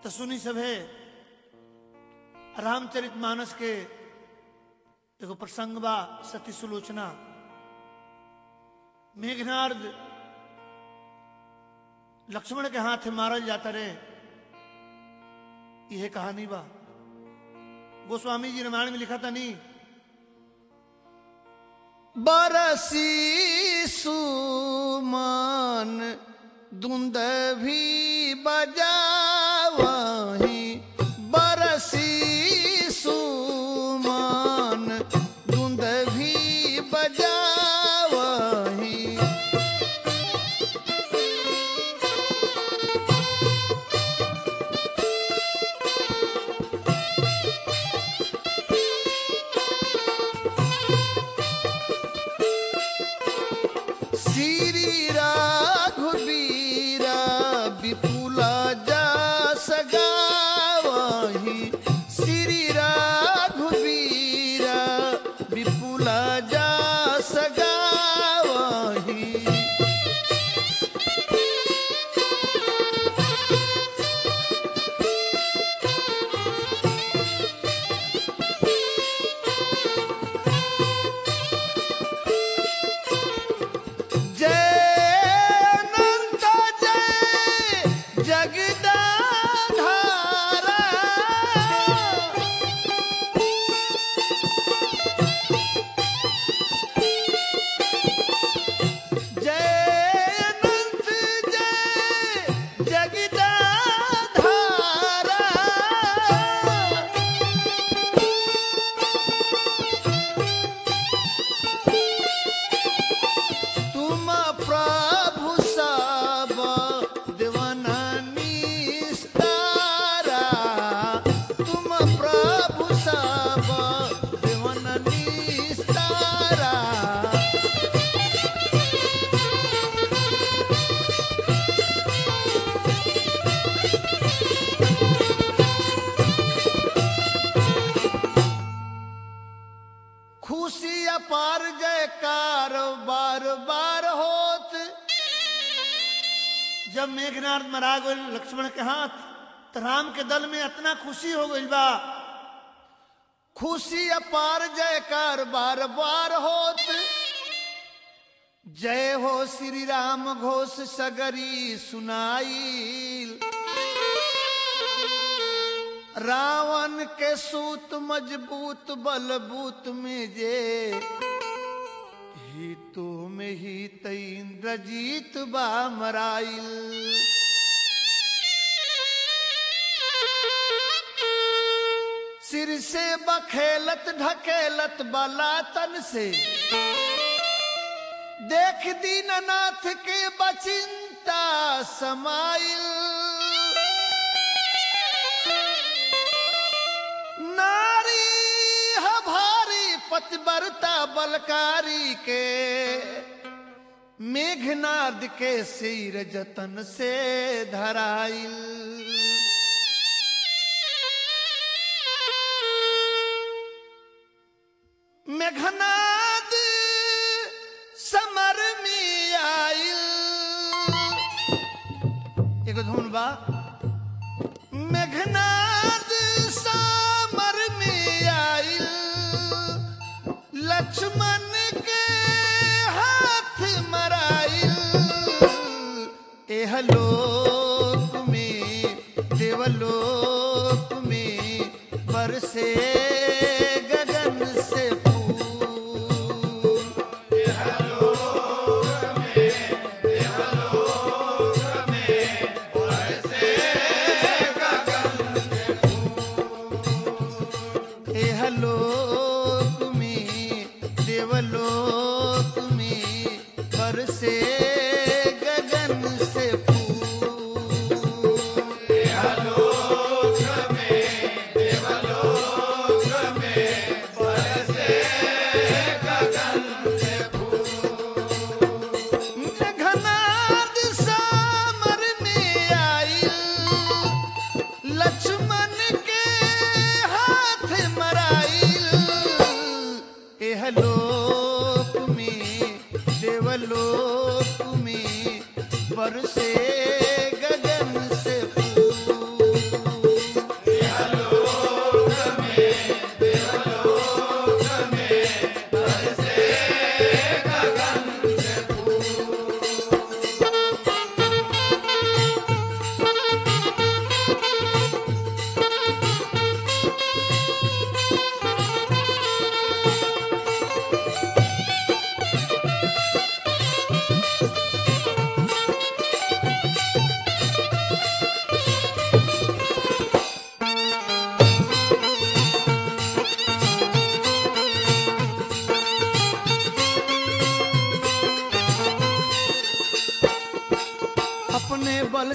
तो सुनी सभे रामचरित मानस के एगो प्रसंग बा सती सुलोचना मेघनार्द लक्ष्मण के हाथ मारल जाता रे यह कहानी बा गोस्वामी जी रामायण में लिखा था नहीं बरसी सुमान धुंद भी बजावही बरसी सुमान धुंद भी बजावही श्री राघवीरा विपुला जा सगावही श्री राघवीरा विपुला जा सगावही जय अनंत जय जगदाधारा जय अनंत जय जगदाधारा तुम प्रभु सब देवना निस्तारा तुम प्रभु सब देवना निस्तारा खुशी अपार जयकार बार बार होत जब मेघनाथ मरा गए लक्ष्मण के हाथ तो राम के दल में इतना खुशी हो गई बा खुशी अपार जयकार बार बार होत जय हो श्री राम घोष सगरी सुनाई रावण के सूत मजबूत बलबूत में जे ही तो में ही इंद्रजीत बा मराइल सिर से बखेलत ढकेलत बला तन से देख दीननाथ के बचिंता समाइल नारी ह भारी पतिव्रता बलकारी के मेघनाद के सिर जतन से धराइल मेघनाद समर में आइल एगो धुन बा मेघनाद समर में आइल लक्ष्मण के हाथ मराइल एह लोक में देवलोक में बरसे गगन से फूल एह लोक में देवलोक में बरसे गगन से फूल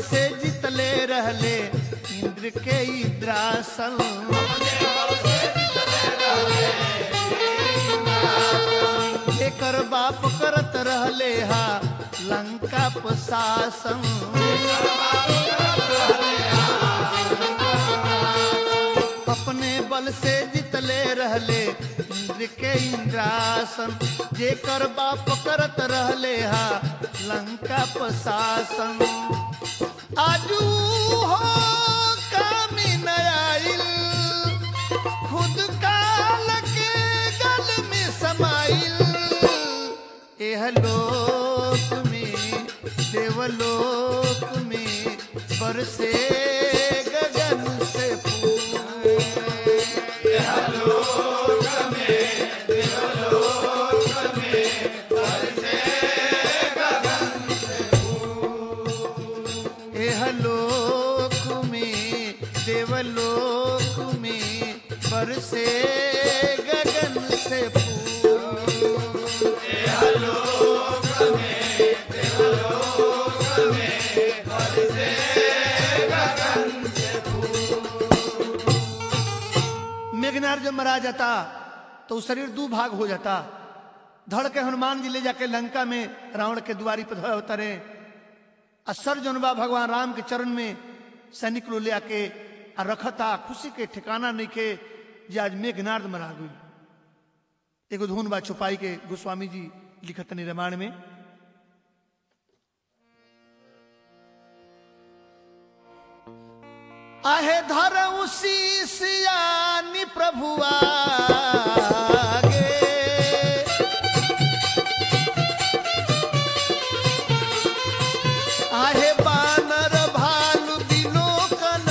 से जितले रहले इंद्र के इंद्रासन एकर बाप करत रहले हा लंका प्रशासन अपने बल से जितले रहले इंद्र के इंद्रासन जेकर बाप करत रहले हा लंका प्रशासन आजू हो कामी नयाइल खुद काल के गल में समाइल एह लोक में देवलोक में बरसे गगन से फूल एह लोक में देवलोक में बरसे गगन से फूल मेघनार जब मरा जाता तो वो शरीर दो भाग हो जाता धड़ के हनुमान जी ले जाके लंका में रावण के द्वारी पर धर उतरे असर जनबा भगवान राम के चरण में सैनिक लो ले आके आ रखता खुशी के ठिकाना नहीं के जे आज मेघनार्द मरा गई एगो धुन बा छुपाई के गोस्वामी जी लिखत रामायण में आहे धर उसी सियानी प्रभुआ आहे बानर भालू दिलो कन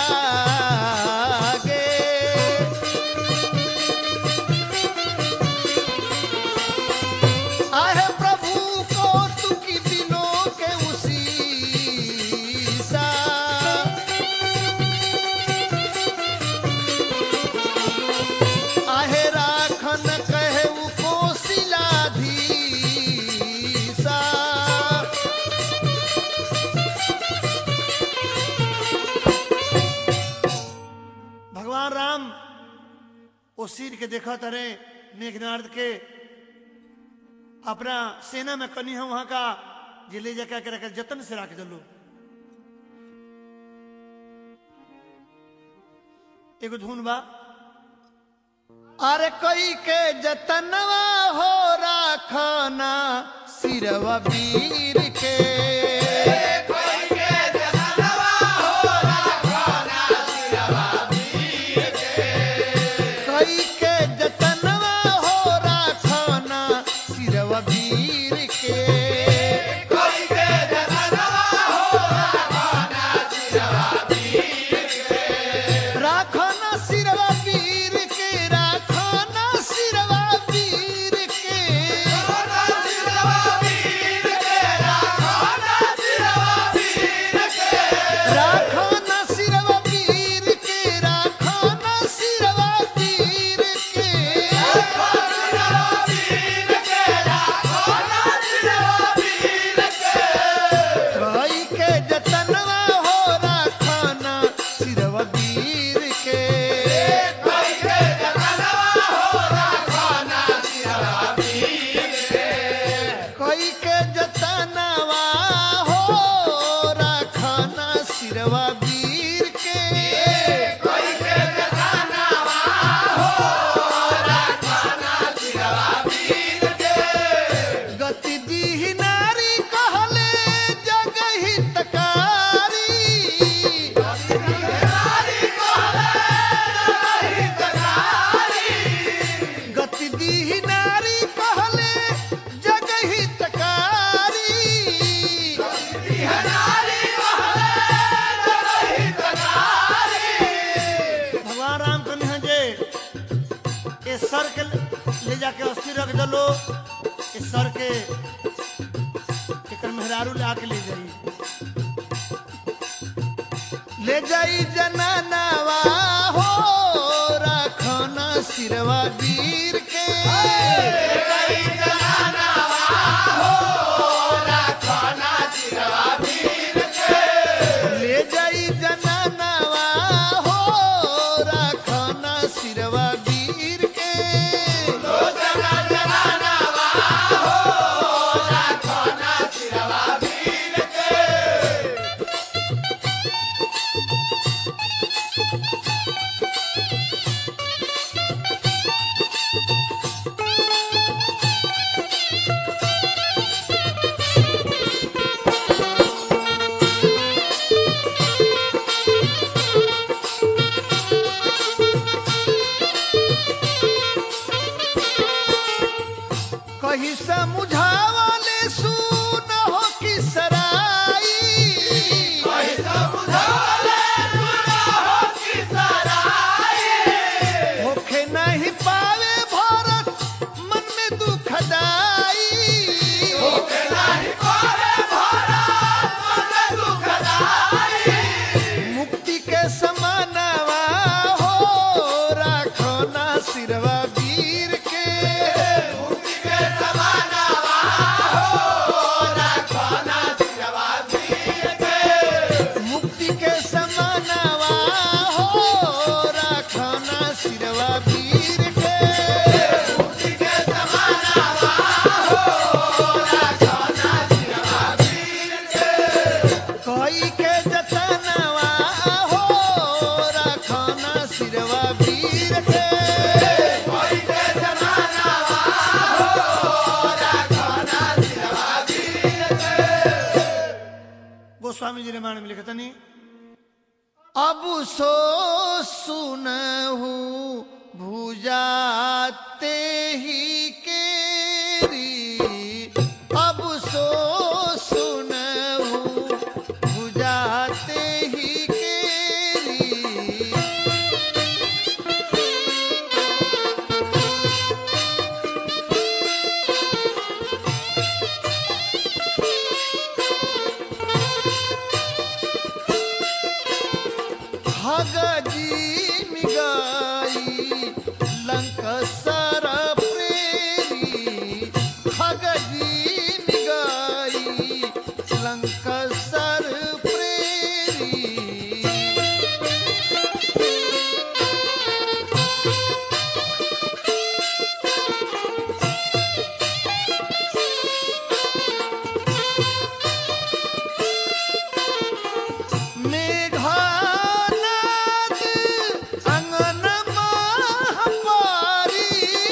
लागे आहे प्रभु को तुकी दिनों के उसी सा आहे राखन कहे उ कोशिलाधीसा भगवान राम ओ सिर के देखा तरे मेघनार्द के अपना सेना में कनी है वहां का जे ले जाकर के रखे जतन से रख दलो एगो धुन बा अरे कोई के जतनवा हो राखना सिरवा वीर के कोई के जतनवा हो राखना सिरवा वीर के राखना सिरवा वीर के राखना सिरवा वीर के राखना सिरवा वीर के राखना सिरवा वीर के भाई के जतनवा हो राखना सिरवा वीर के कोई के जतनवा हो राखना सिरवा वीर के गति दी नारी कहले जग हितकारी गति दी नारी कहले जग हितकारी भगवान राम कहने हैं जे ये सर के ले जाके अस्थि रख दलो ये सर के एकर मेहरारू ले आके ले जाई ले जाई जनानावा हो राखना सिरवा वीर के होखे नहीं पावे भारत मन में दुखदाई मुक्ति के समानवा हो राखो ना सिरवा वीर के मुक्ति के समानवा हो राखो ना सिरवा वीर के कोई के जतनवा हो रखना सिरवा वीर के गोस्वामी जी रामायण में लिखता नहीं अब सो सुनहु भुजाते ही केरी अब सो सुनहु भुजाते ही केरी भगजी मिगाई लंक सर प्रेरी भगजी मिगाई लंक सर प्रेरी मेघनाद अंगन महापारी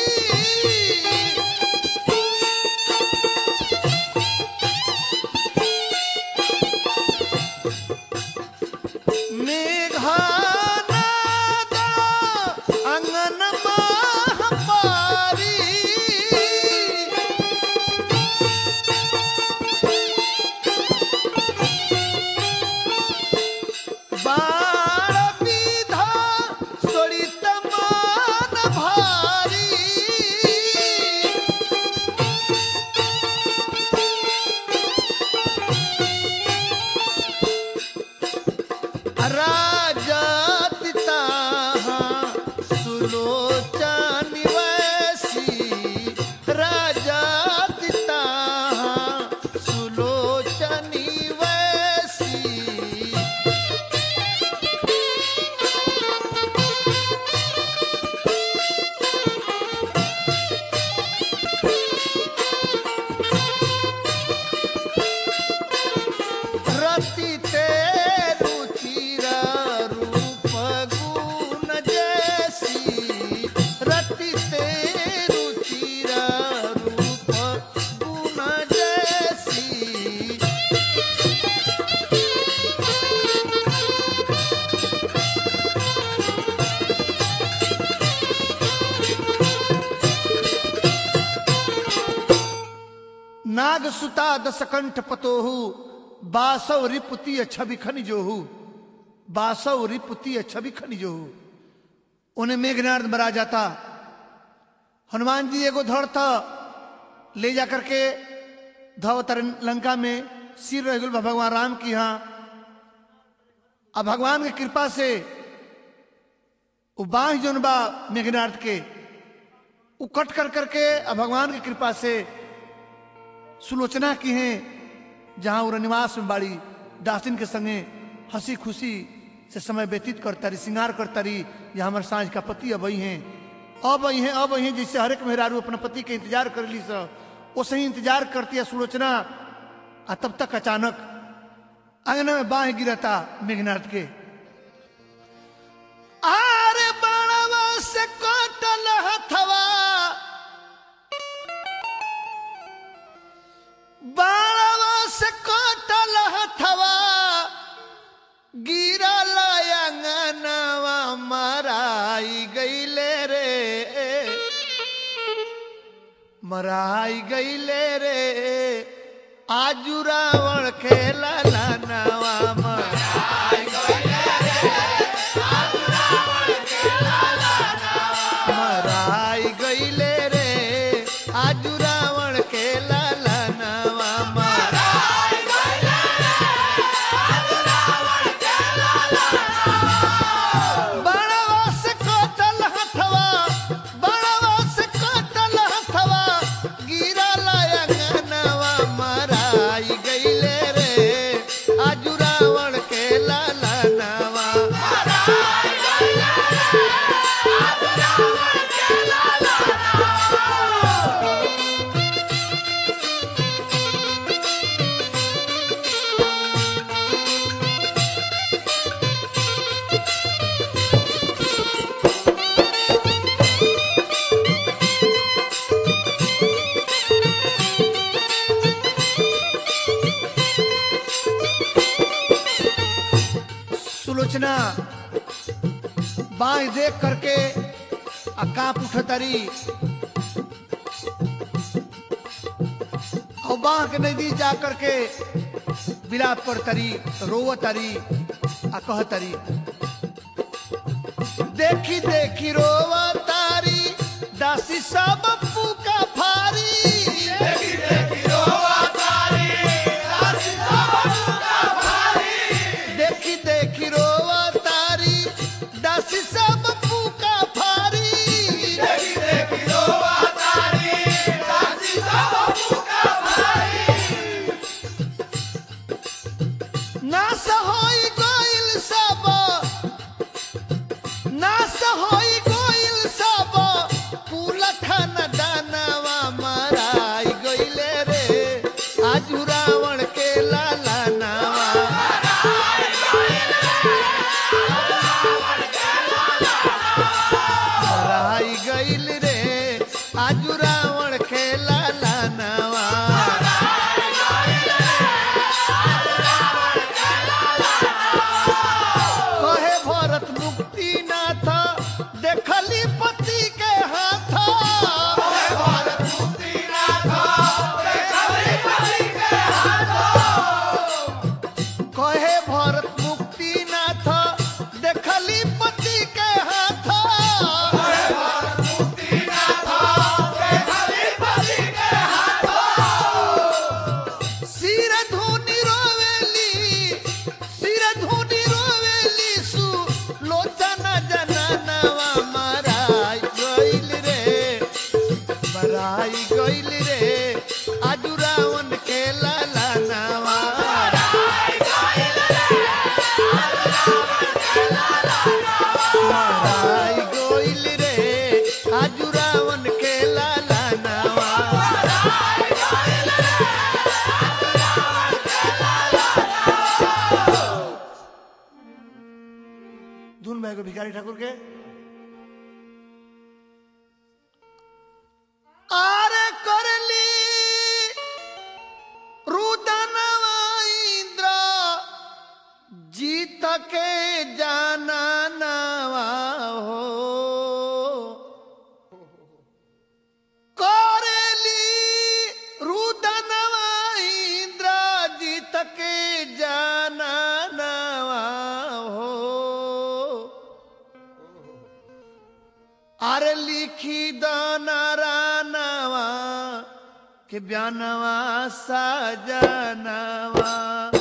मेघनाद अंगन महापारी बाळ विधा सोडित मान भारी राजा पिता सुलोचन वैसी राजा पिता सुलोचन वैसी रति ते रुचिर रूप गुण जैसी रति ते रुचिर रूप गुण जैसी नाग सुता दस कंठ पतोहु बासव रिपुति छवि खनिजोहु बासव रिपुति छवि खनिजोहु उन्हें मेघनाथ मरा जाता हनुमान जी एगो धड़ था ले जा करके धवतर लंका में सिर रह गइल बा भगवान राम की यहाँ अब भगवान की कृपा से वो बाह जोन बा मेघनाथ के वो कट कर करके अब भगवान की कृपा से सुलोचना की हैं जहां वो निवास में बाड़ी दासिन के संगे हंसी खुशी से समय व्यतीत करता रही श्रृंगार करता रही ये हमारे साँझ का पति अब हैं अब आई हैं अब आई हैं जैसे हरेक मेहरारू अपने पति के इंतजार कर ली सब वो सही इंतजार करती है सुलोचना आ तब तक अचानक अंगना में बाह गिरता मेघनाथ के आरे बाणवा से कटल हथवा बाणवा से कटल हथवा गिरल अंगनवा मराई गईले रे मराई गईले रे आजू रावण खेला लानावा मराई मराई गईले रे आजू रावण खेला लानावा मराई बड़वा से कटल हथवा बड़वा से कटल हथवा गिरा लायंगनवा मराई गईले रे आजू रावण के लालनवा सुलोचना बाई देख करके आ कांप उठतरी और बाह के नजदीक जा करके विलाप करतरी रोवतरी आ कहतरी देखी देखी रोवतारी दासी सब का फारी देखी देखी रोवतारी दासी देखी देखी रोवा तारी दासी सब फूका फारी देखी देखी रोवा तारी दासी सब फूका फारी नास होई गइल सब नास होई गइल सब कुल खाना दानवा मराई गइले रे आजू रावण के लाला नावा मराई गइल रे आजू रावण खेला लानवा कहे भरत मुक्ति नाथ देखली पति के हाथ भरत मुक्ति कहे भरत मुक्ति नाथ देखली पति के हाथ सिर धुनी रोवेली सिर धुनी रोवेली सु लोचन जननवा मराई गइल रे मराई गइल रे आजू रावण के लाला नावा मराई गइल रे आजू रावण के लाला नावा धुन भाई को भिखारी ठाकुर के आरे करली रुदनवा इंद्र जीत के जाना नवा हो करली रुदनवा इंद्र जीत के जाना नवा हो अरे लिखी दनरानवा के ब्यानवा सजनवा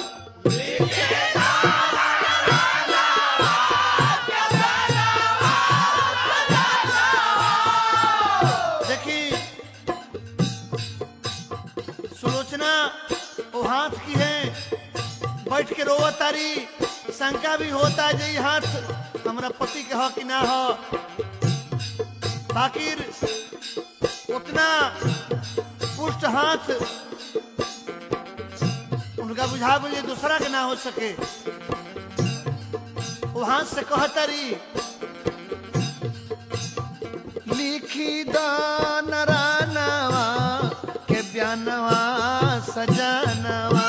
देखी सुलोचना वो हाथ की है बैठ के रोवा तारी शंका भी होता जे ई हाथ हमरा पति के हो कि ना हो बाकिर उतना पुष्ट हाथ उनका बुझा बुझे दूसरा के ना हो सके वो हाथ से कहतरी लिखी दान रानवा के ब्यानवा सजनवा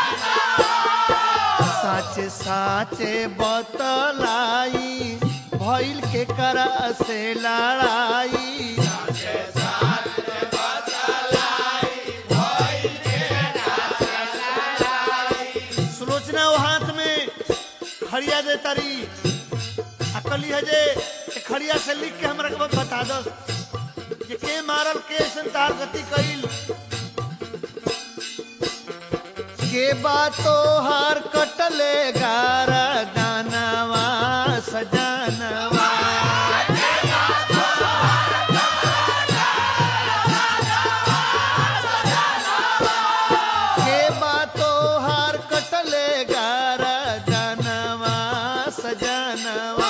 साचे साचे बतलाई भइल के करा से लड़ाई सुलोचना वो हाथ में खड़िया दे तारी अकली है जे ए खड़िया से लिख के हमरा के बता दो जे के मारल के संतार गति कइल के बातो हार कटले गारा दानवा सजानवा के बातो हार कटले गारा दानवा सजानवा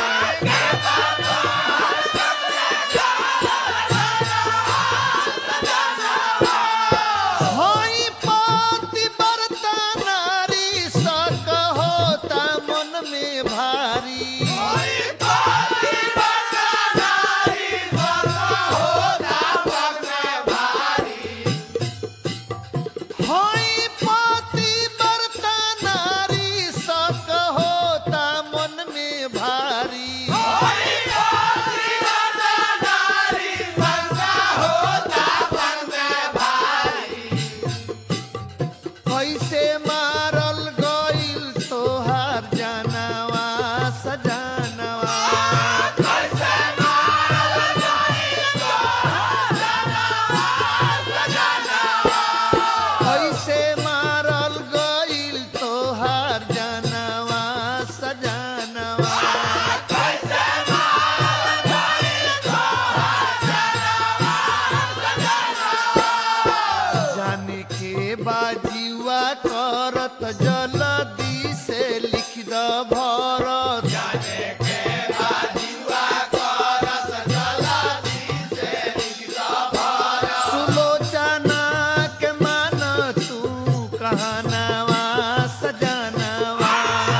होई पाति बरता नारी सक होता मन में भारी होई पाति बरता नारी सक होता मन में भारी कैसे मारल गइल तोहार जानवा सजानवा कैसे मारल गइल तोहार जानवा सजानवा जाने के बाजीवा करत जल्दी से लिख द भरत सुलोचना के मान तू कहनावा सजनवा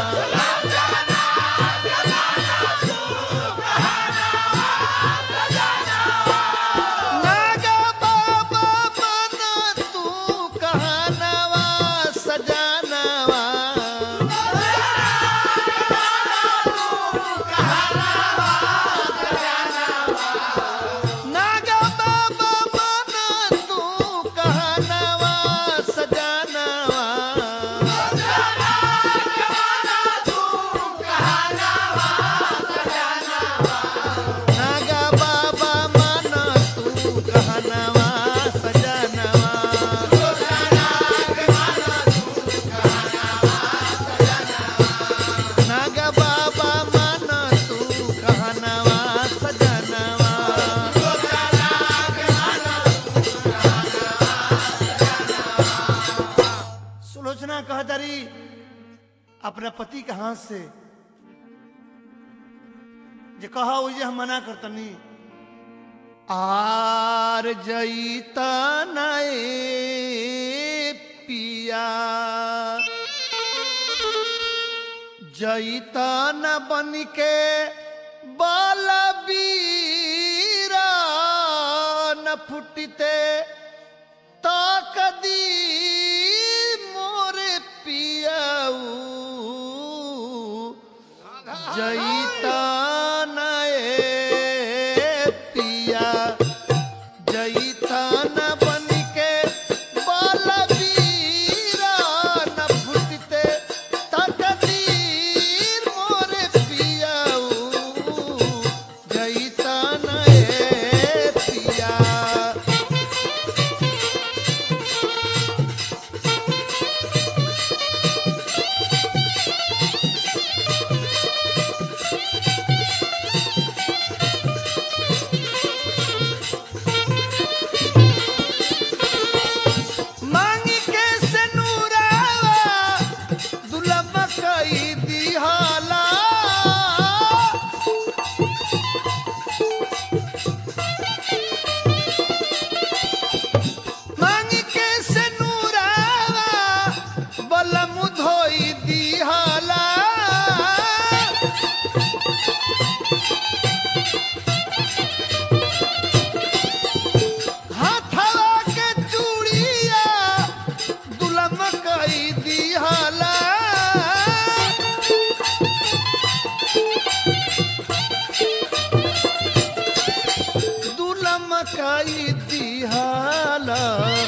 नागा बाबा मन तू कहनावा सजनवा नागा बाबा मन तू कहनावा सजनवा नागा बाबा मन तू कहनावा सजनवा नागा बाबा मन तू कहनावा सजनवा सुलोचना कहतरी अपने पति के हाथ से जे कहा उजे हम मना करतनी आर जईता नए पिया जईता न बन के बलबीरा न फुटते ताकदी मोरे पियाऊ जईता नए पिया जईता न बन के बलबीरा न फुटते तकदीर मोरे पियाऊ जईता नए पिया कई दिहाला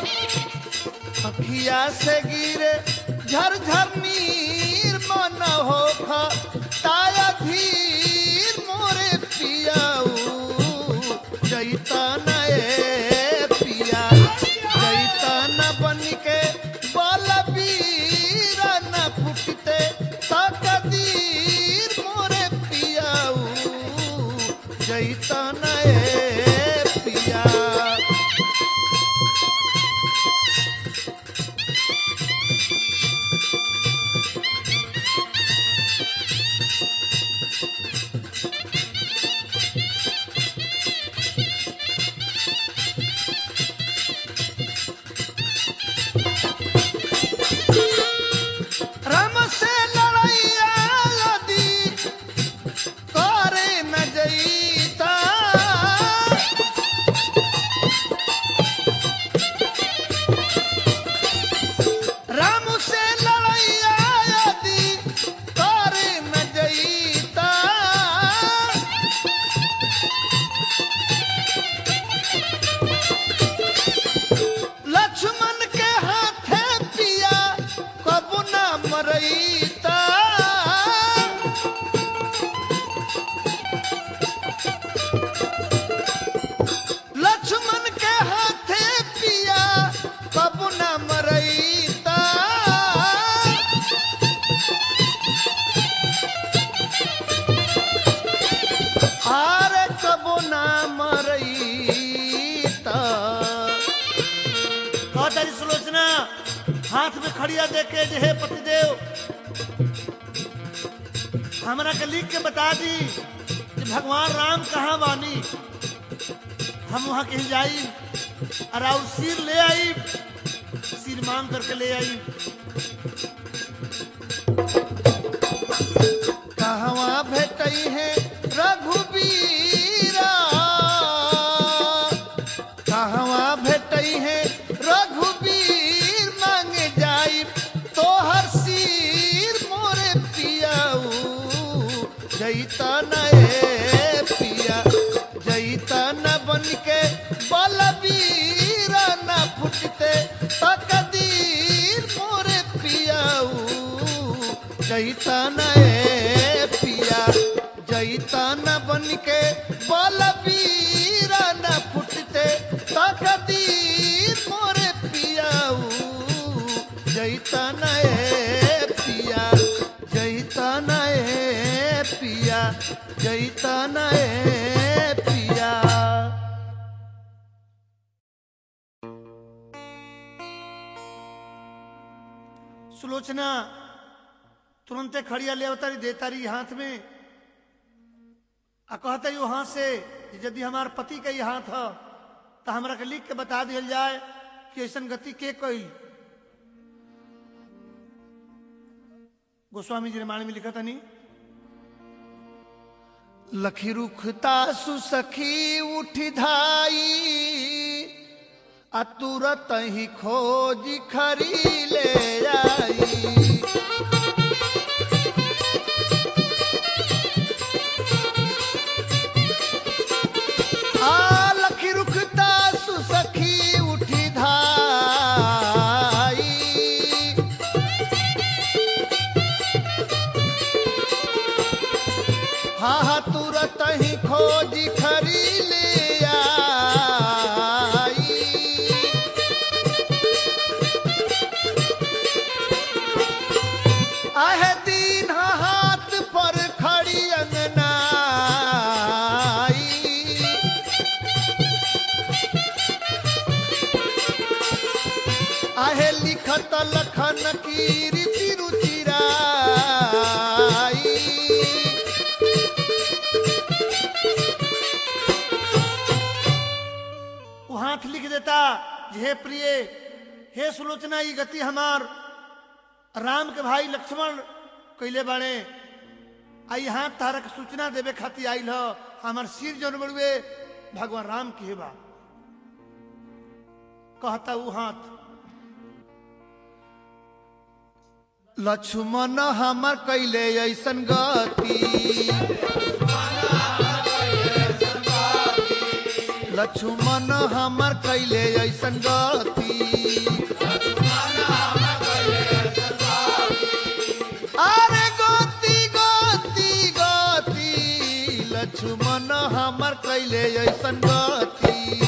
अखिया से गिरे झरझर नीर मन हो ताया धीर मोरे पियाऊ जैतन ए पिया जैतन बन के बलबीर न फुटते तकदीर मोरे पियाऊ जैतन ए पिया राम से लड़ैया यदि करे न जईता राम से लड़ैया यदि करे न जईता लक्ष्मण के हाथे पिया कबू न मरईता लक्ष्मण के हाथे पिया कबू न मरईता आरे कबू न मरईता कह तारी सुलोचना हाथ में खड़िया देख के जे हे पतिदेव हमरा के लिख के बता दी कि भगवान राम कहाँ बानी हम वहाँ कहीं जाई और और सिर ले आई सिर मांग करके ले आई कहवा भेटई है रघुबीरा कहवा भेटई है रघुबीर मांगे जाई तोहर सिर मोरे पियाऊ जैता न ए पिया जैता न बन के बलबीर न फुटते तकदीर मोरे पियाऊ जैतन ए पिया जैतन बन के बलबीर न फुटते तकदीर मोरे पियाऊ जैतन ए पिया जैतन ए पिया जैतन ए पिया सुलोचना तुरंते खड़िया ले अवतारी देतारी हाथ में आ कहता यू हाथ से कि यदि हमार पति का ही हाथ है तो हमरा के लिख के बता दिया जाए कि ऐसन गति के कई गोस्वामी जी रामायण में लिखा था नहीं लखी रुखता सुसखी उठ धाई आ तुरत ही खोज खरी ले आई आ लखी रुखता सुसखी उठ धाई हा हा तुरत ही खोज खरी ले आई आहे दीन हाथ पर खड़ी अंगनाई आहे लिखत लखन की रीति रुचिराई वो हाथ लिख देता जे हे प्रिय हे सुलोचना ये गति हमार राम के भाई लक्ष्मण कैले बाड़े आई हाथ तारक सूचना देवे खातिर आइल ह हमार सिर जन बड़ुए भगवान राम के बा कहता वो हाथ लक्ष्मण हमर कैले ऐसन गति लक्ष्मण हमर कैले ऐसन गति अरे गति गति गति लक्ष्मण हमर कैले ऐसन गति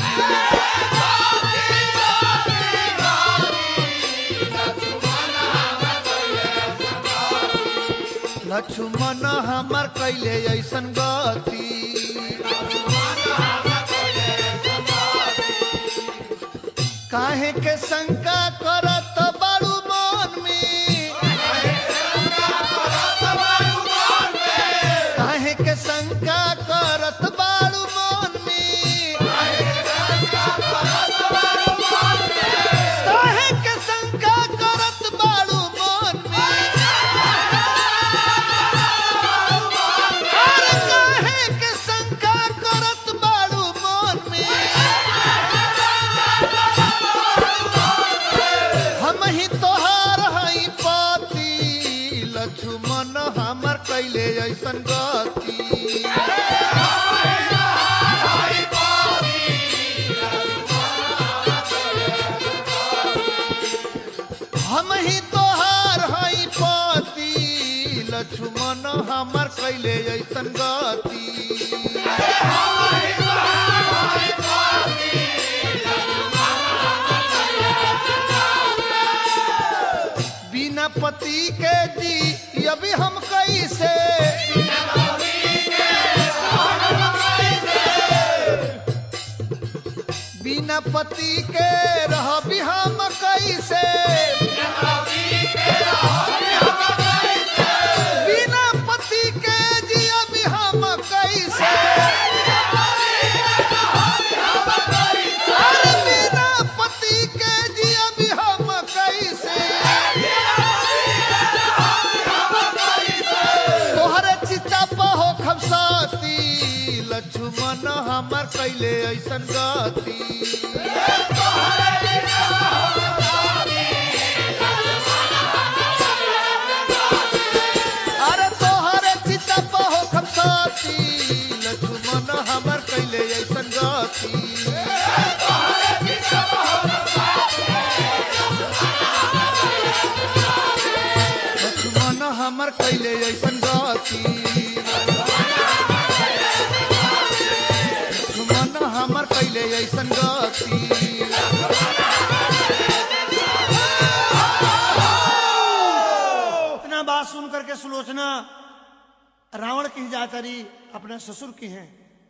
लक्ष्मण हमर कैले ऐसन गति काहे के शंका करत बाड़ू मन में काहे के शंका करत बाड़ू मन में काहे के शंका करत बाड़ू मन में अरे काहे के शंका करत बाड़ू मन में हम ही तोहार हई पति लक्ष्मण हमर कैले ऐसन गति हम ही तोहार हई पति लक्ष्मण हमर कैले ऐसन गति बिना पति के जी अभी हम कैसे बिना पति के रह भी हम कैसे बिना पति के जी अभी हम कैसे अरे बिना पति के जी अभी हम कैसे तोहरे चिता पहो खबसाती लक्ष्मण हमर कैले ऐसन गति अरे तोहरे चिता पहो खबसाती लक्ष्मण हमर कैले ऐसन गति लक्ष्मण हमर कैले ऐसन गति लक्ष्मण हमर कैले ऐसन गति इतना बात सुन करके सुलोचना रावण की जा तारी अपने ससुर की हैं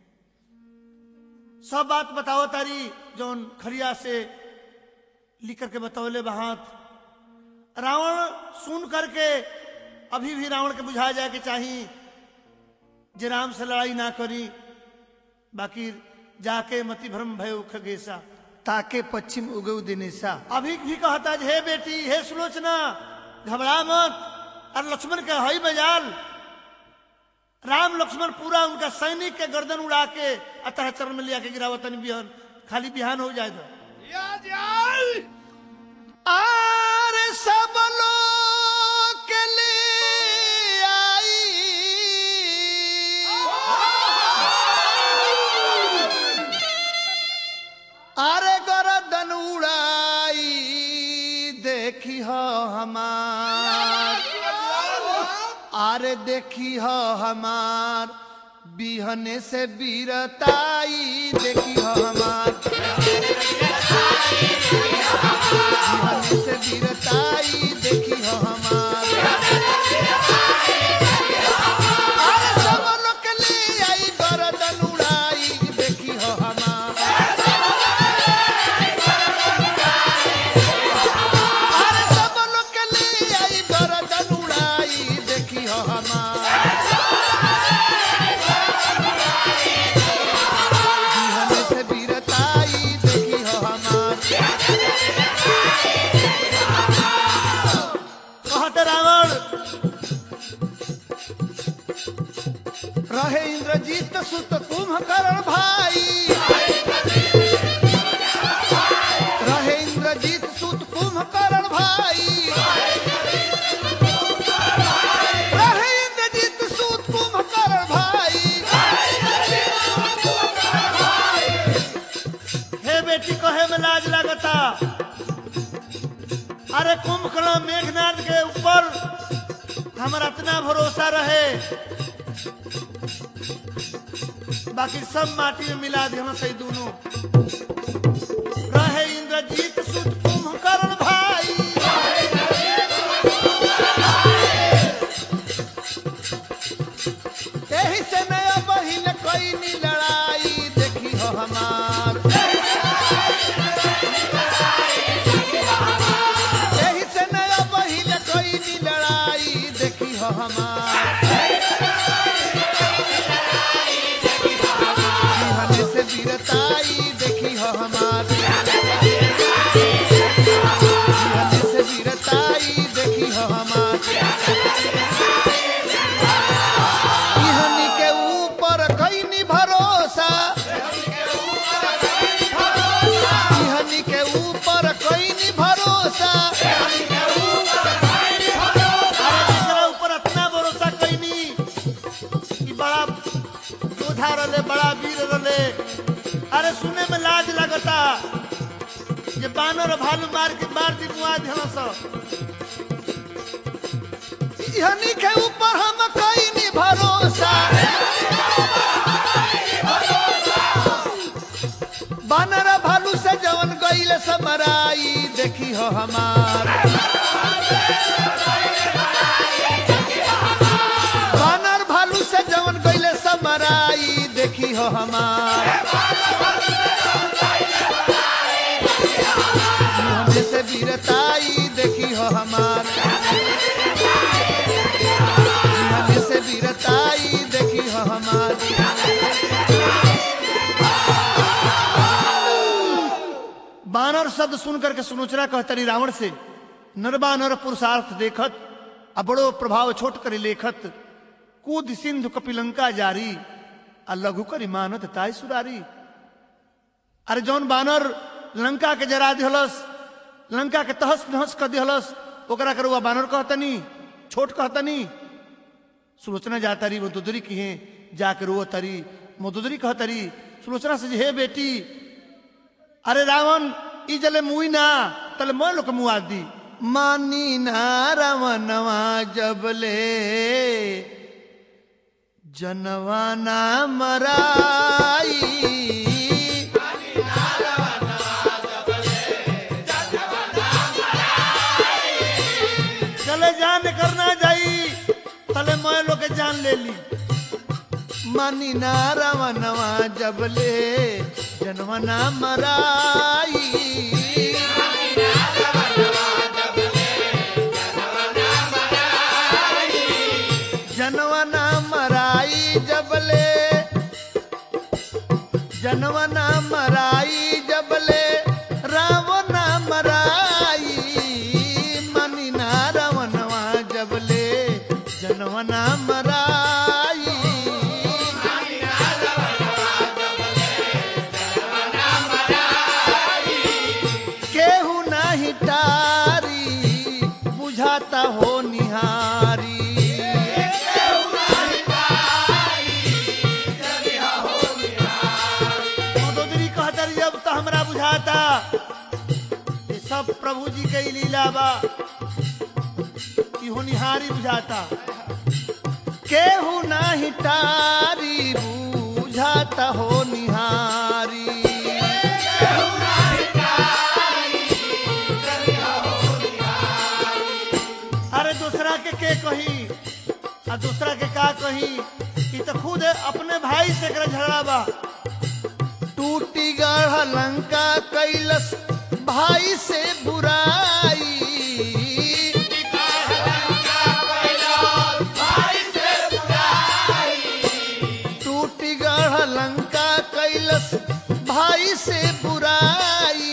सब बात बताओ तारी जौन खरिया से लिख करके बतौले बहात रावण सुन करके अभी भी रावण के बुझा जाए कि चाही जे राम से लड़ाई ना करी बाकी जाके मति भ्रम भय खगेसा ताके पश्चिम उगव दिनेशा अभी भी कहता है हे बेटी हे सुलोचना घबरा मत और लक्ष्मण के हई बजाल राम लक्ष्मण पूरा उनका सैनिक के गर्दन उड़ा के अतः चरण में लिया के गिरावतन बिहान खाली बिहान हो जाए आर सब लोग के लिए आई अरे गर्दन उड़ाई देखी हो हमार अरे देखी हो हमार बिहने से बीरताई देखी हो हमार बिहने से बीरताई देखी हो हमार अरे सब लोग के लिए आई गर्दन उड़ाई देखी हो हमार अरे सब लोग के लिए आई गर्दन उड़ाई देखी हो हमार बिहने से बीरताई देखी हो हमार कहते रावण रहे इंद्रजीत सुत कुंभकर्ण भाई रहे इंद्रजीत सुत कुंभकर्ण भाई रहे इंद्रजीत सुत कुंभकर्ण भाई अरे कुंभकर्ण मेघनाथ के ऊपर हमारा इतना भरोसा रहे बाकी सब माटी में मिला दिया सही दोनों रहे इंद्रजीत सुत कुंभकर्ण भाई यही से नया बहिन कोई नी लड़ाई देखी हो हमार यही से नया बहिन कोई नी लड़ाई देखी हो हमार बिहने से वीरताई देखी हो हमार बिहने से वीरताई देखी हो हमार इहनी के ऊपर कईनी भरोसा इहनी के ऊपर कईनी भरोसा अरे एकरा ऊपर इतना भरोसा कैनी कि बड़ा योद्धा रहे बड़ा वीर रहे अरे सुने में लाज लगता जे बानर भालू मार के मार दी मुआ ध्यान सब इहनी के ऊपर हम कईनी भरोसा बानर भालू से जवन गईल समराई देखी हो हमार बानर भालू से जवन गईल समराई देखी हो हमार मुहम्मद से वीरताई देखी हो हमार मुहम्मद से वीरताई देखी हो हमार बानर शब्द सुन करके सुनोचरा कहतरी रावण से नरबा नर पुरुषार्थ देखत आ बड़ो प्रभाव छोट करी लेखत कूद सिंधु कपिलंका जारी आ लघु करी मानत ताई सुरारी अरे जौन बानर लंका के जरा दिहलस लंका के तहस नहस कर दिहलस ओकरा के रुआ बानर कहतनी छोट कहतनी सुलोचना जाता रही वो दुदरी की है जाके रो तरी मोदुदरी कहतरी सुलोचना से जे, हे बेटी अरे रावण ई जले मुई ना तले मैं लोग मुआ दी मानी ना रवनवा जबले जनवा ना मराई चले जान करना जाई तले मैं लोग के जान ले ली मानी ना रवनवा जबले जनवा ना मराई जनवा ना मराई जबले जनवा ना मराई जबले राम ना मराई मनी ना रवनवा जबले जनवा ना मराई केहू नाही टारी बुझाता हो निहारी मोदोदरी कहतर जब तो हमरा बुझाता ये सब प्रभु जी के ही लीला बा कि होनिहारी बुझाता केहू नाही टारी बुझाता हो निहारी अरे दूसरा के के कही आ दूसरा के का कही कि तो खुद अपने भाई से कर झगड़ा बा टूटी गढ़ लंका कैलस भाई से बुराई टूटी गढ़ लंका कैलस भाई से बुराई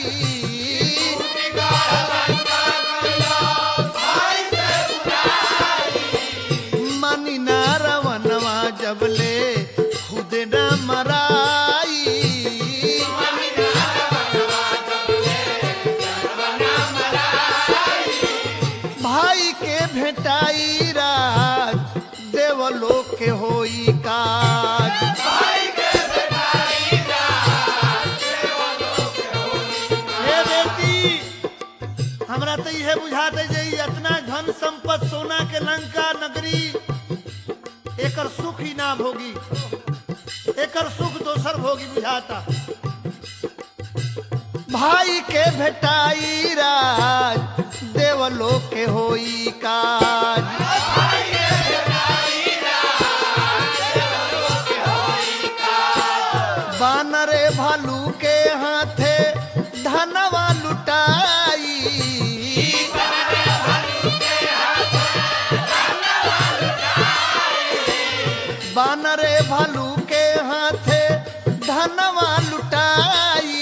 मनी ना रवनवा जबले खुद न मराई भाई के भेटाई राज देवलोक के होई काज हे बेटी हमरा तो यह बुझात है जे ई इतना धन संपत्ति सोना के लंका नगरी एकर सुख ही ना भोगी एकर सुख दोसर भोगी बुझाता भाई के भेटाई राज देवलो के होई काज बानरे भालू के हाथे धनवा लुटाई बानरे भालू के हाथे धनवा लुटाई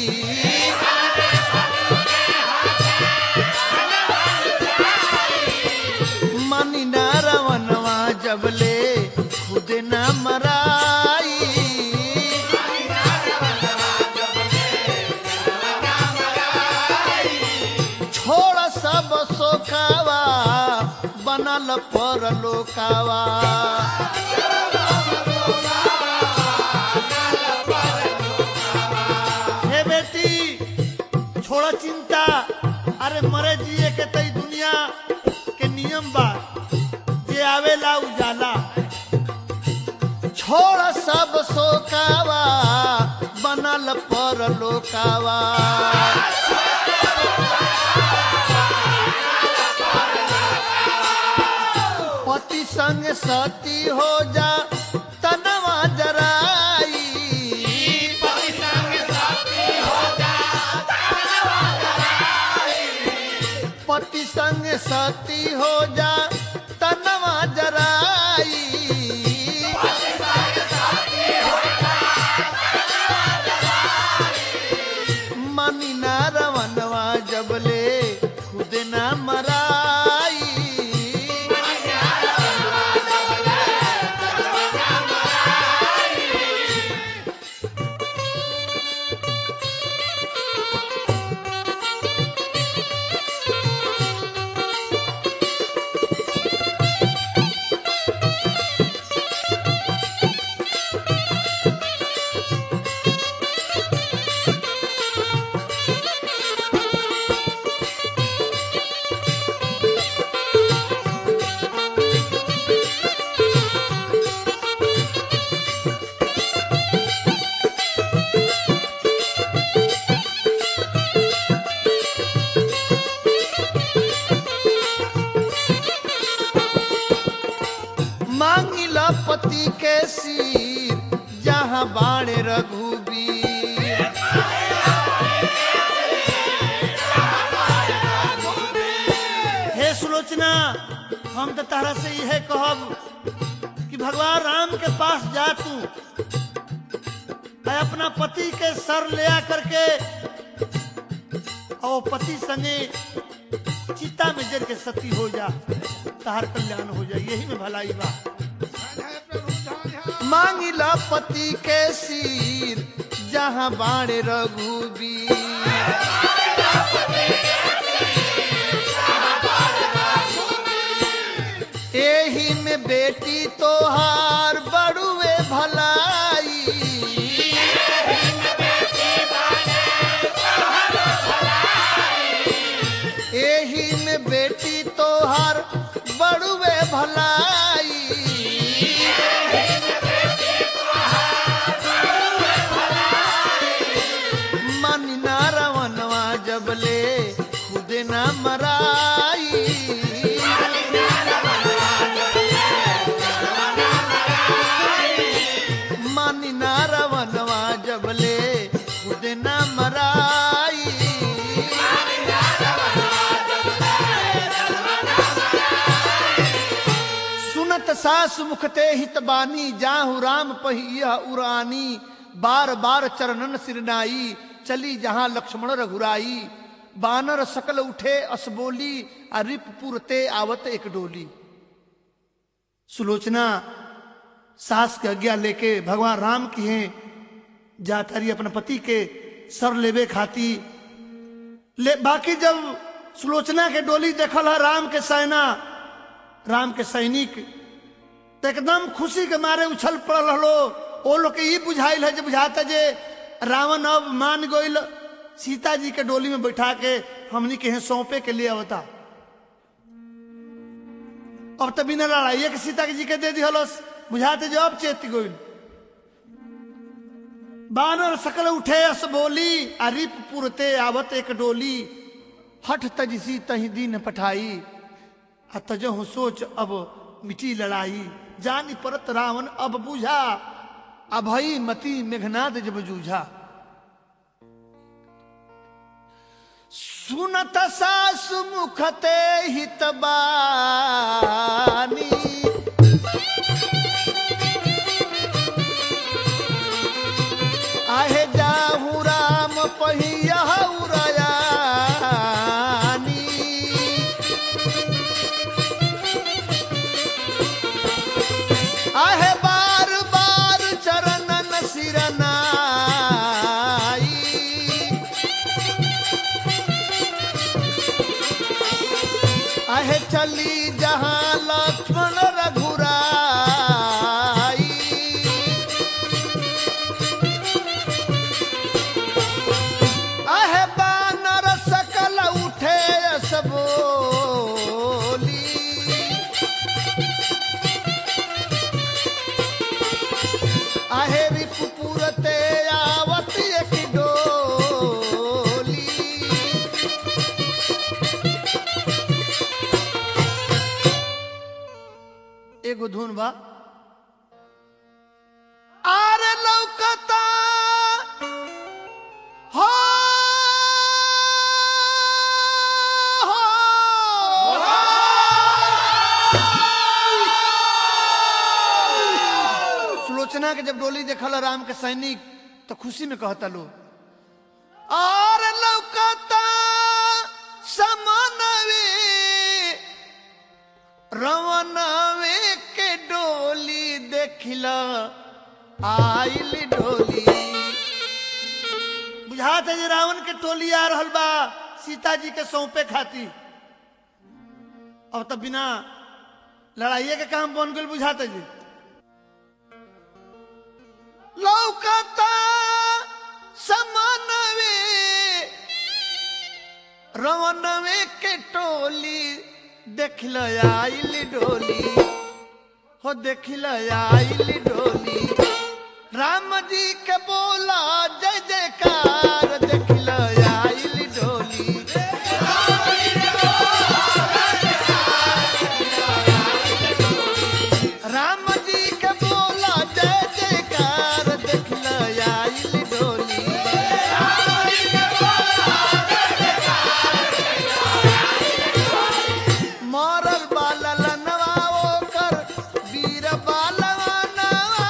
मनी ना रवनवा जबले खुद न मराई छोड़ सब सोखावा बनल पर लोकावा हे बेटी छोड़ चिंता अरे मरे जिए के तई दुनिया के नियम बा जे आवेला उजाला छोड़ सब सोकावा बनल पर लोकावा पति संग सती हो जा तनवा जराई पति संग सती हो जा तनवा जराई मनी ना रवनवा जबले खुद ना मराई मांगिला पति के सिर जहाँ बाणे रघुबीर हे सुलोचना हम तो तारा से यह कहब कि भगवान राम के पास जा तू मैं अपना पति के सर ले आ करके और पति संगे चिता में जर के सती हो जा तार कल्याण हो जाए यही में भलाई बा मांगिला पति के सिर जहाँ बाणे रघुबीर एही में बेटी तोहार बड़ुए भलाई एही में बेटी तोहार बड़ुए भलाई मन ना रवनवा जबले खुद ना मराई मन ना रवनवा जबले खुद ना मराई सुनत सास मुखते हित बानी जाहु राम पहिया उरानी बार बार चरणन सिरनाई चली जहां लक्ष्मण रघुराई बानर सकल उठे असबोली आ रिप पुरते आवत एक डोली सुलोचना सास के आज्ञा लेके भगवान राम की हैं जाता रही अपने पति के सर लेवे खाती ले बाकी जब सुलोचना के डोली देखल है राम के सेना राम के सैनिक तो एकदम खुशी के मारे उछल पड़ल हलो ओ लोग के ई बुझाइल है जे बुझाता जे रावण अब मान गइल सीता जी के डोली में बैठा के हमनी के यहाँ सौंपे के लिए आवता अब तो बिना लड़ाइए के सीता जी के दे दिहलस बुझाते जो अब चेत गोइल बानर सकल उठे अस बोली अरिप पुरते आवत एक डोली हठ तजसी तही दिन पठाई आ तजहु सोच अब मिटी लड़ाई जानी परत रावण अब बुझा अभई मति मेघनाद जब जूझा सुनत सासु मुखते हितबानी आहे जाहू राम पहिया उरयानी आहे बार बार चरणन सिरनाई आहे चली जहां लक्ष्मण रघुराई आहे बानर सकल उठे अस बोली आहे रिपुपुरते आवत एक डोली एगो धुन बा आर लौकता हो सुलोचना के जब डोली देखल राम के सैनिक तो खुशी में कहता लो और लौकता समनवे रवनवे के डोली देखिला आइल डोली बुझात है जे रावण के टोली आ रहल बा सीता जी के सौंपे खाती अब तब बिना लड़ाइये के काम बन गल बुझाते जी लौकता समनवे रवनवे के टोली देखल आइल डोली हो देखल आइल डोली राम जी के बोला जय जयकार देखल आइल डोली राम जी के बोला जय जयकार देखल आइल डोली मरल बालल नवा ओकर वीर बालवा नवा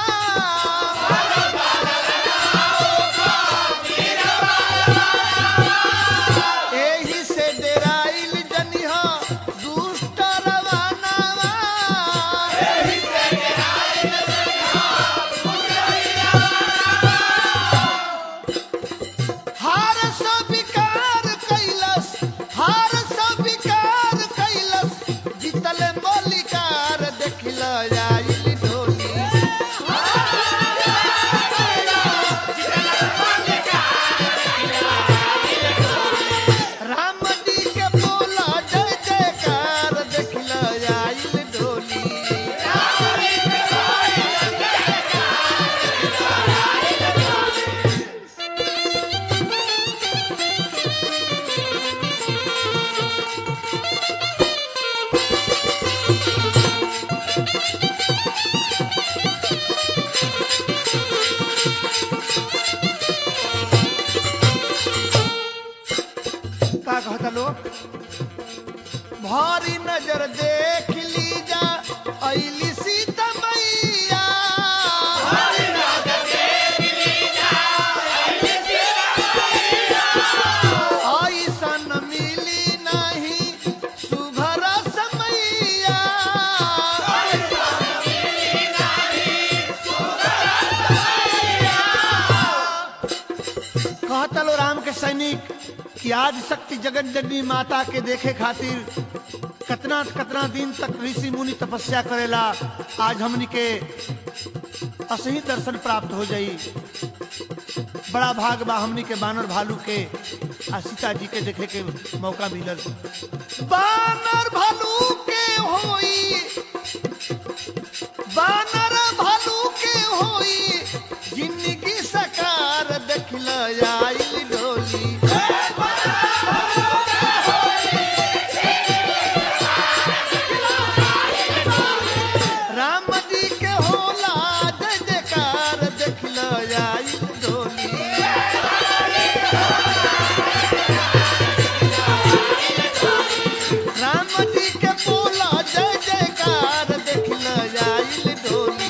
एही से डेराइल जनिह दुष्ट रवानवा हार सब विकार कैलस हार सब विकार कैलस जीतल मलिकार देखल आइल डोली राम जी के बोला जय जयकार देखल आइल डोली का कहता लोग भारी नजर देख लीजा ऐली सीता मैया ऐसन मिली नहीं सुघर समैया कहता लो राम के सैनिक कि आज शक्ति जगत जननी माता के देखे खातिर कतना कतना दिन तक ऋषि मुनि तपस्या करेला आज हमनी के असही दर्शन प्राप्त हो जाई बड़ा भाग बा हमनी के बानर भालू के आ सीता जी के देखे के मौका मिलल बानर भालू के होई बानर भालू के होई जिंदगी सकार देखल आइल डोली राम जी के होला जय जयकार देखल आइल डोली राम जी के बोला जय जयकार देखल आइल डोली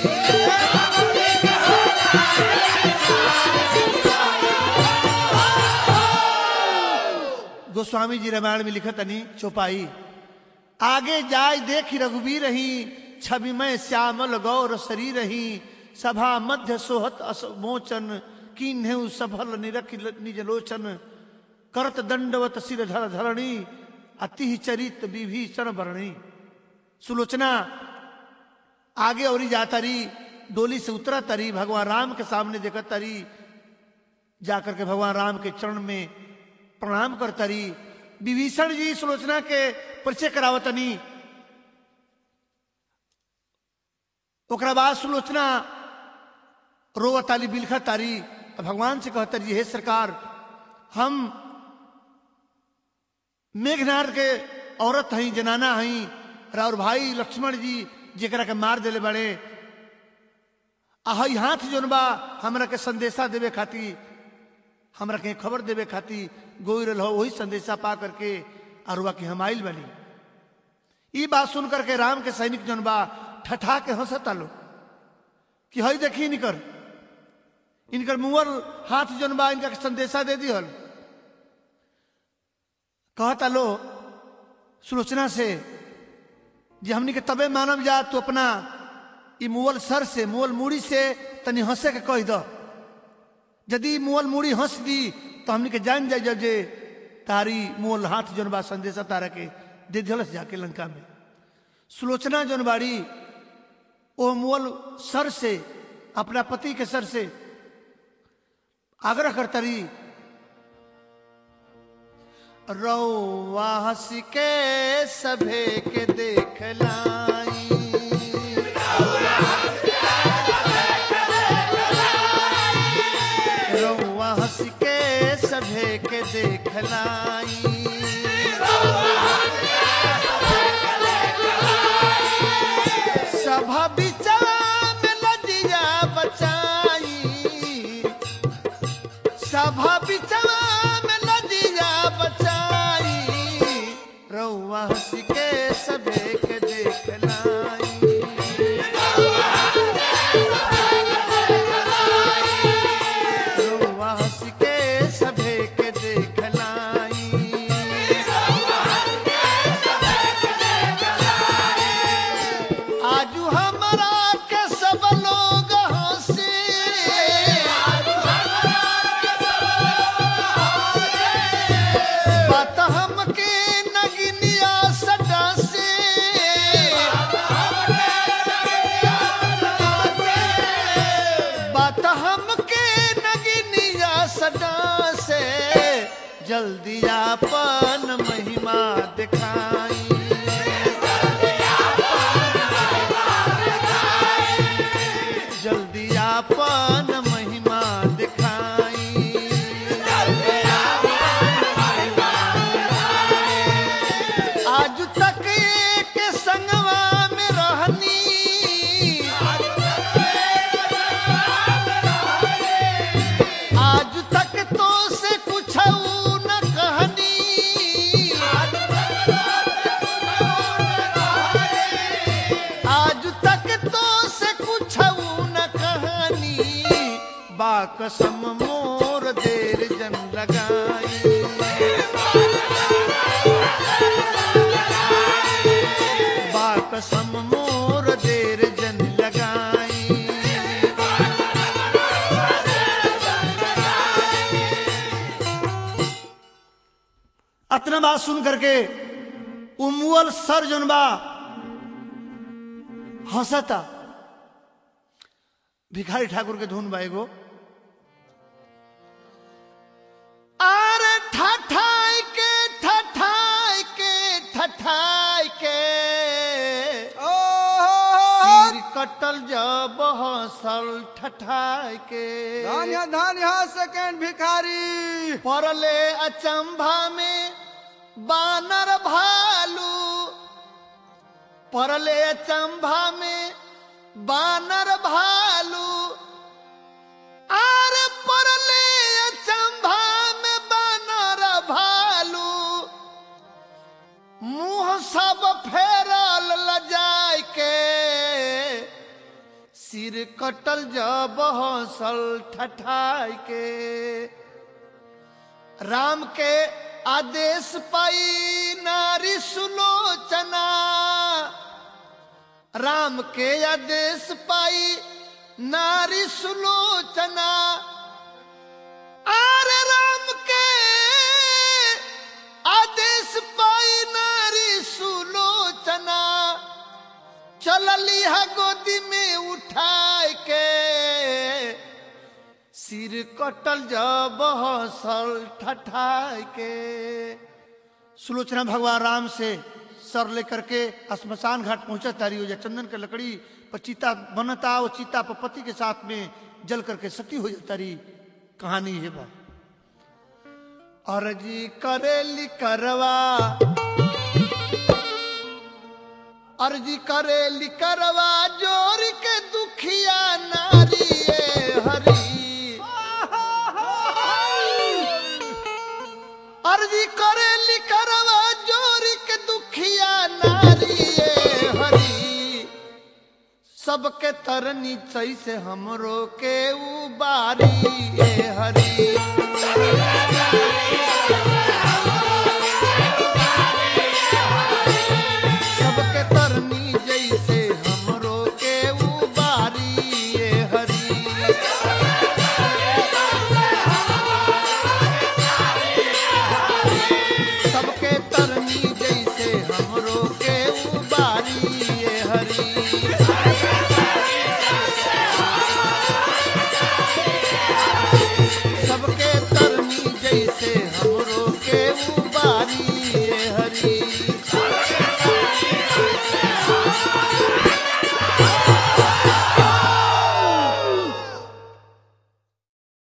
गोस्वामी जी रामायण में लिखत नहीं चौपाई आगे जाय देख रघुवीर रही छवि में श्यामल गौर शरीर रही सभा मध्य सोहत असमोचन कीन्हे सफल निरख निज लोचन करत दंडवत सिर धर धरणी अति चरित विभीषण वर्णी सुलोचना आगे और जाता रही डोली से उतरा तरी भगवान राम के सामने देखत तरी जाकर के भगवान राम के चरण में प्रणाम करता रही विभीषण जी सुलोचना के परिचय करावतनी ओकरा बाद सुलोचना रोवताली बिलखा तारी और भगवान से कहता रही हे सरकार हम मेघनाथ के औरत हई जनाना हई और भाई लक्ष्मण जी जेकरा के मार देले बड़े आ हई हाथ जोन बा हमरा के संदेशा देवे खातिर हमरा के खबर देवे खातिर गोई रहो वही संदेशा पा करके अरुआ की हम आइल बनी ई बात सुन करके राम के सैनिक जन बा ठठा के हंसता लो कि हई देखी इनकर इनकर मुअल हाथ जन बा इनका के संदेशा दे दिहल कहता लो सुलोचना से जे हमनी के तबे मानव जा तू अपना ई मुअल सर से मुअल मूड़ी से तनी हंसे के कह दो यदि मुअल मूड़ी हंस दी तो हमनी के जान जाए जब जे तारी मुअल हाथ जोन बा संदेशा तारा के दे दिलस जाके लंका में सुलोचना जोन बाड़ी ओ मुअल सर से अपना पति के सर से आग्रह करता रही रौवा हंस के सभे के देख लाई रौवा हंस के सभे के देख लाई सभा बिचवा में लजिया बचाई सभा बिचवा में लजिया बचाई रौवा हंस के सभे के देख लाई रउआ हंस के सभे के देख लाई आजू हमरा के सब लोग हंसे बात हमके नगिनिया सटा से बात हमके नगिनिया सदा से जल्दी आपन महिमा दिखाई जल्दी आपन महिमा दिखाई आज तक एक संगवा में रहनी आज तक तो से कुछ न कहनी आज तक तो से कुछ न कहनी बाकसम मोर देर जन लगाई बाकसम मोर देर जन लगाई अतना बात सुन करके उमुअल सर जोन बा हंसता भिखारी ठाकुर के धुन बा एगो ठठाई के ठठाई के ठठाई के ओहो सिर कटल जब हसल ठठाई के धान्य धान्य सेकेंड भिखारी परले अचंभा में बानर भालू परले अचंभा में बानर भालू आर परले अचंभा में बानर भालू मुंह सब फेरल लजाय के सिर कटल जब हंसल ठठाई के राम के आदेश पाई नारी सुलोचना राम के आदेश पाई नारी सुलोचना आरे राम के आदेश पाई नारी सुलोचना चलली है गोदी में उठाए के सिर कटल जब हसल ठठाई के सुलोचना भगवान राम से सर लेकर के श्मशान घाट पहुंचा तारी हो जा चंदन के लकड़ी पर चीता बनता वो चीता पर पति के साथ में जल करके सती हो जाता रही कहानी है बा अर्जी करेली करवा अर्जी करेली करवा जोर के दुखिया नारी ये हरी अर्जी करेली करवा जोर के दुखिया नारी ये हरी सबके तरनी चई से हमरो के उबारी ए हरी सबके तरनी जैसे हमरो के उबारी ए हरी सबके तरनी जैसे हमरो के उबारी ए हरी सबके तरनी जैसे हमरो